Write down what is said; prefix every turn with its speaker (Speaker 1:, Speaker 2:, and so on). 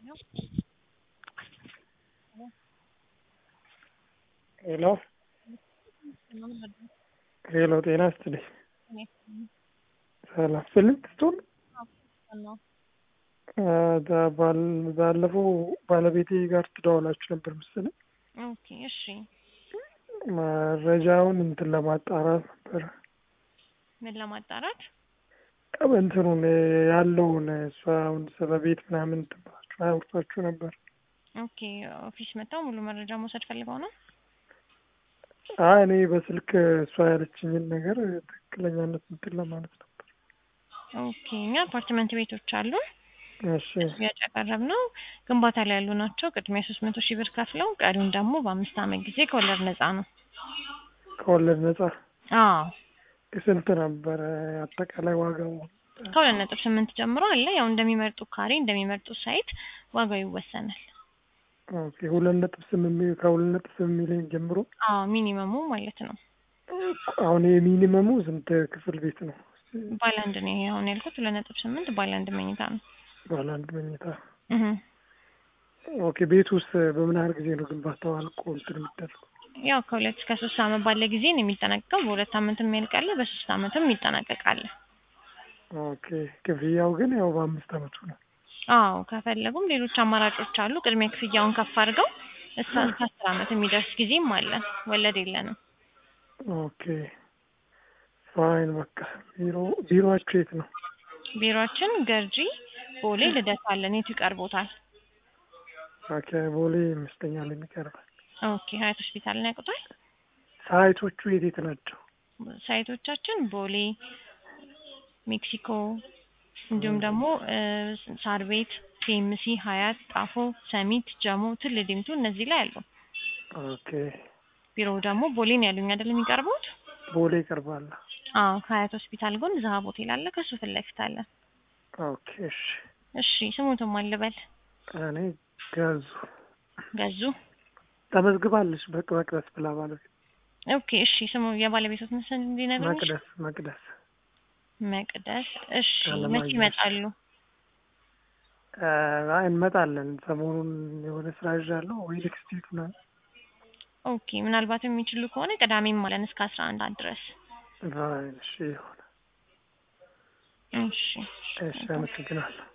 Speaker 1: ሄሎ ሄሎ ጤና ይስጥልኝ። ሰላም ስልክ ስቶን ባለፈው ባለቤቴ ጋር ትደዋውላችሁ ነበር መሰለኝ።
Speaker 2: ኦኬ እሺ።
Speaker 1: መረጃውን እንትን ለማጣራት ነበር
Speaker 2: ምን ለማጣራት?
Speaker 1: እንትኑን ያለውን እሷ አሁን ስለ ቤት ምናምን እንትን ብላችሁ አውርታችሁ ነበር።
Speaker 2: ኦኬ ኦፊስ መጥተው ሙሉ መረጃ መውሰድ ፈልገው ነው?
Speaker 1: አይ እኔ በስልክ እሷ ያለችኝን ነገር ትክክለኛነት እንትን ለማለት ነበር።
Speaker 2: ኦኬ እኛ አፓርትመንት ቤቶች አሉን
Speaker 1: እሺ
Speaker 2: ሽያጭ ያቀረብነው ግንባታ ላይ ያሉ ናቸው። ቅድሚያ ሶስት መቶ ሺህ ብር ከፍለው ቀሪውን ደግሞ በአምስት ዓመት ጊዜ ከወለድ ነፃ ነው።
Speaker 1: ከወለድ ነጻ
Speaker 2: አዎ
Speaker 1: ስንት ነበረ አጠቃላይ ዋጋው?
Speaker 2: ከሁለት ነጥብ ስምንት ጀምሮ አለ። ያው እንደሚመርጡ ካሬ እንደሚመርጡ ሳይት ዋጋው ይወሰናል።
Speaker 1: ኦኬ ሁለት ነጥብ ስምንት ከሁለት ነጥብ ስምንት ሚሊዮን ጀምሮ
Speaker 2: አዎ ሚኒመሙ ማለት ነው።
Speaker 1: አሁን የሚኒመሙ ስንት ክፍል ቤት ነው?
Speaker 2: ባለ አንድ ነው ይሄ አሁን ያልኩት ሁለት ነጥብ ስምንት ባለ አንድ መኝታ ነው።
Speaker 1: ባለ አንድ መኝታ።
Speaker 2: እህ
Speaker 1: ኦኬ ቤት ውስጥ በምን ያህል ጊዜ ነው ግንባታው አልቆ እንትን የሚደረገው?
Speaker 2: ያው ከሁለት እስከ ሶስት ዓመት ባለ ጊዜ ነው የሚጠናቀቀው። በሁለት ዓመትም ያልቃል፣ በሶስት ዓመትም ይጠናቀቃል።
Speaker 1: ኦኬ ክፍያው ግን ያው በአምስት ዓመቱ ነው።
Speaker 2: አዎ ከፈለጉም ሌሎች አማራጮች አሉ። ቅድሚያ ክፍያውን ከፍ አድርገው እስከ እስከ አስር ዓመት የሚደርስ ጊዜም አለ። ወለድ የለንም።
Speaker 1: ኦኬ ፋይን በቃ ቢሮ ቢሮአችሁ የት ነው?
Speaker 2: ቢሮአችን ገርጂ ቦሌ ልደታ አለን። የቱ ይቀርቦታል?
Speaker 1: ኦኬ ቦሌ ይመስለኛል የሚቀርባል።
Speaker 2: ኦኬ ሀያት ሆስፒታልን ያውቁታል?
Speaker 1: ሳይቶቹ የት የት ናቸው?
Speaker 2: ሳይቶቻችን ቦሌ፣ ሜክሲኮ እንዲሁም ደግሞ ሳር ቤት፣ ኬምሲ፣ ሀያት፣ ጣፎ፣ ሰሚት፣ ጀሞ፣ ትል ዲምቱ እነዚህ ላይ አሉ።
Speaker 1: ኦኬ
Speaker 2: ቢሮው ደግሞ ቦሌን ያሉኝ አይደል የሚቀርቡት?
Speaker 1: ቦሌ ይቀርባል።
Speaker 2: አዎ ከሀያት ሆስፒታል ጎን ዛሀብ ሆቴል አለ። ከሱ ፊት ለፊት አለ።
Speaker 1: ኦኬ እሺ።
Speaker 2: እሺ ስሙትም አልበል
Speaker 1: እኔ ገዙ
Speaker 2: ገዙ።
Speaker 1: ተመዝግባለች በቅ መቅደስ ብላ ባለቤት
Speaker 2: ኦኬ እሺ። ስሙ የባለቤቶት ምስል እንዲነግሩኝ።
Speaker 1: መቅደስ መቅደስ
Speaker 2: መቅደስ። እሺ
Speaker 1: አለማየሁ።
Speaker 2: መቼ ይመጣሉ?
Speaker 1: አይ እንመጣለን። ሰሞኑን የሆነ ስራ ይዣለሁ ወይ ኔክስት ዊክ ምናምን።
Speaker 2: ኦኬ ምናልባት የሚችሉ ከሆነ ቅዳሜም አለን እስከ አስራ አንድ ሰዓት ድረስ።
Speaker 1: አይ እሺ ይሆነ።
Speaker 2: እሺ
Speaker 1: እሺ አመሰግናለሁ።